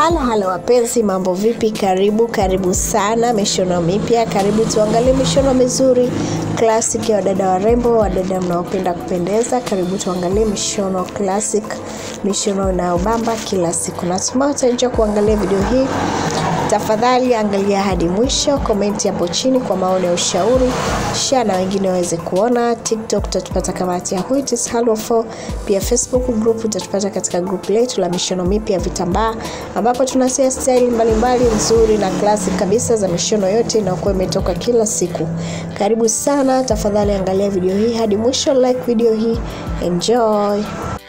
Halo halo wapenzi, mambo vipi? Karibu karibu sana mishono mipya, karibu tuangalie mishono mizuri classic ya wadada warembo, wadada mnaopenda kupendeza. Karibu tuangalie mishono classic, mishono inayobamba kila siku. Natumai utaenjoy kuangalia video hii. Tafadhali angalia hadi mwisho, komenti hapo chini kwa maoni ya ushauri, share na wengine waweze kuona. TikTok utatupata kama at Yahoo it is Halo 4. Pia Facebook group utatupata katika group letu la mishono mipya ya vitambaa, ambapo tunasia style mbalimbali nzuri na classic kabisa za mishono yote inayokuwa imetoka kila siku. Karibu sana, tafadhali angalia video hii hadi mwisho, like video hii, enjoy.